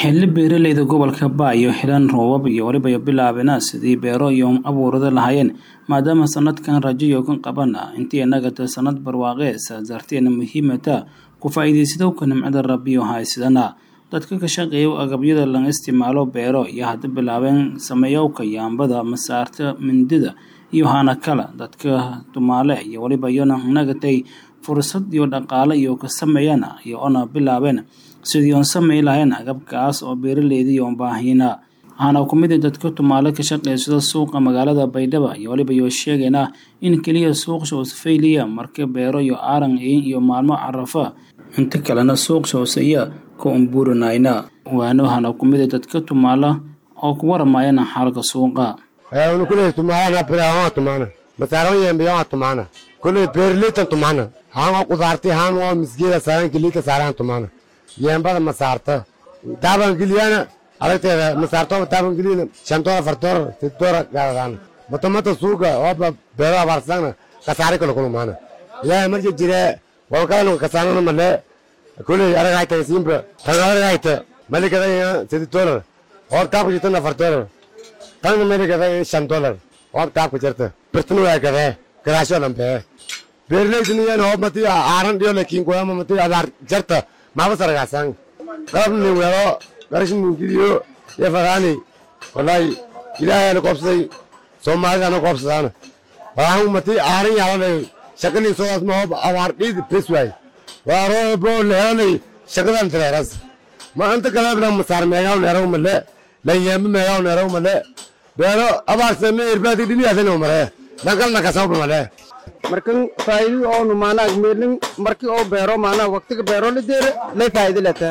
xilli beeraleyda gobolka baayo helaan roobab iyo weliba bilaabena sidii beero iyo abuurada lahaayeen maadaama sanadkan rajayo kan qaban ah intii inagata sanad barwaaqee saasarteena muhiimata ku faa'iidaysadowka nimcada rabbiyo haysidana dadka ka shaqeeya agabyada laga isticmaalo beero iyo hadda bilaabeen sameeyowka yaambada masaarta mindida iyo hana kala dadka tumaale iyo weliba iyona nagatay fursad iyo dhaqaale iyo ka sameeyana iyo ona bilaabeen sidii oon samey lahayn agabkaas oo beeraleydii oon baahiyna waxaana ku mid dadka tumaale ka shaqeysada suuqa magaalada baydhaba iyo weliba iyo sheegayna in keliya suuq shoosfayliya marka beero iyo aaran iyo maalmo carafa inta kalena suuq shoosaya ka umbuurinayna waana waxaana ku mid dadka tumaala oo ku waramayana xaalka suuqa kule tumaana biraha tumaana masaaro yembiyo tumaana kule beerleytan tumaana haan oo qudaarti haan oo misgeeda saaran kilika saaran tumaana yembada masaarta taaban giliyana aragteeda masaarto taaban giliyana shantoora fartoora titoora gaadaan matomata suuga oo beero abaarsan kasaari kala kulmaana ilaahay marka jire wal kala kasaanana male kule aragayta simba tanaragayta malikada sidi dolar oo taab jitana fartoora tan malikada shan dolar oo taab jirta birtinu waa gade garaasho lambe beerleydiniyan oo mati aaran dhiyo lakin goyama mati adaar jarta maba saragaasan qalabni weelo garashni gidiyo yefadaani wallahi ilaahayana koobsaday soomaalidana koobsadaan waahu mati aaran yaalanay shaqalii soodaas ma hoob awaar dhiid bes waay waaroo bro leelanay shaqadan tireeras ma anta kalabna masaar meegaw neeraw male lanyeembe meegaw neeraw male beero abaarse me irbaadi dhiniyaasana mare dankalna kasawba male markan faa'iidada oo nu maanaa meelin markii oo beero maanaa waqtiga beero la deere lay faa'iido lata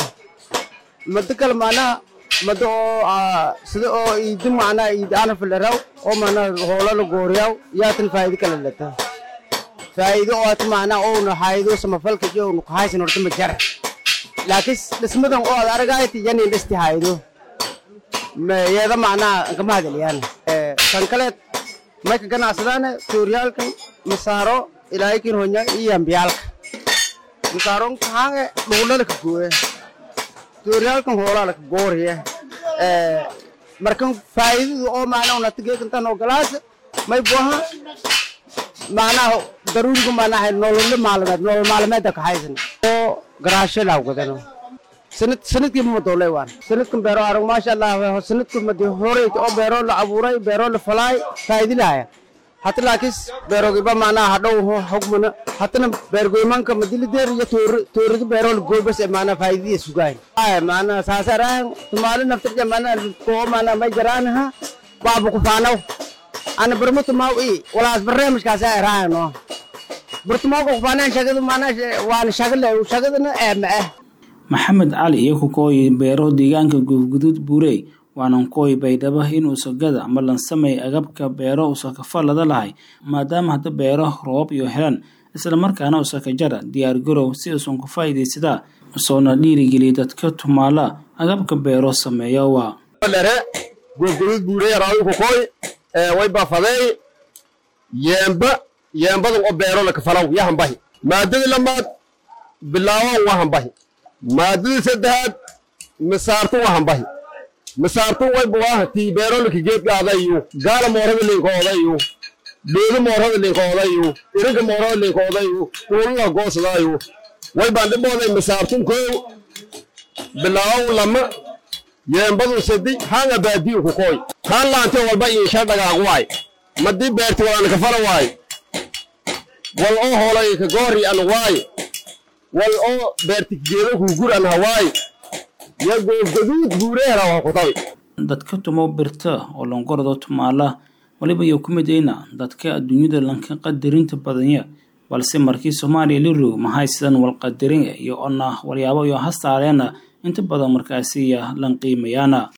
mada kale maanaa mada oo sida oo iidi maanaa iidi ana filaraw oo maanaa hoola la gooriyaw yaatan faa'iido kale lata faa'iido oo at maanaa oo nu haayido samafalka iyo nu kahaysan horta ma jara laakiin dhismadan oo ad aragayti yanin dhisti haayido yeeda maanaa kama hadaliyaan kan kaleed mayka ganacsadaana tuuryaalkan masaaro ilaahikin honya iyo ambiyaalka masaaron kahange dhuulalaka gooye tuuryaalkan hoolaalaka gooriye markan faa'iidadu oo maanaa unatigeekantan oo galaasa may buaha maanaa daruuriga maanaa nolole maalimeed nolol maalimeedda kahaysan oo garaasho laawgadano sanad sanadkii ma doolay waan sanadkan beero arag maasha allah sanadkan madi horey oo beero la abuuray beero la falaay faa'iidi lahaya hata laakis beerogiba maanaa hadhow hogmana hatana beergoymanka madilideer iyo toorida beero la goybas ee maanaa faa'iidadiya sugaay maanaa saasaraan tumaali naftirja maanaa koo maanaa may jaraanaha baabu kufaanaw ana barma tumaaw i walaas barnaamijkaas ay raayano bartumaaga kufaanaan shagadu maanaa waana shagale shagadana ee ma ah maxamed cali iyo ku kooyi beero deegaanka guufguduud buurey waanan kooyi baydhaba inuu sagada ama lansamay agabka beero usakafalada lahay maadaama hadda beero roob iyo helan islamarkaana usakajara diyaar garow si usan ku faa'iidaysadaa soona dhiirigeliya dadka tumaala agabka beero sameeya waa guufguduud buurey raawi ku kooy way bafadeey yeemba yeembadan oo beero lakafalaw yahanbahi maadadii lamaad bilaawan wahanbahi maadadii saddexaad misaartu wahanbahi misaartu waybuwaaha tii beerolika geedgaadayu gaala moorada linkoodayu dheedo moorada linkoodayu iriga moorada linkoodayu uulula goosadaayu way bandhibooday misaartun koow bilaawan lama yeembadu sadi hanga baadiyu ku kooy haan laante walba iisha dhagaagu waay madii beerti waana kafala waay wal oo hoolay ka goori an waay wal oo beertigeeda kuugur an hawaay ya goofgaduud buureera waa ku tabi dadka tumo birta oo longordo tumaala waliba iyo ku midayna dadka adduunyada lanka qadarinta badanya balse markii soomaaliya lirow maxay sidan walqadarin iyo ona walyaabo iyo hastaareena inta badan markaasiya lan qiimayaana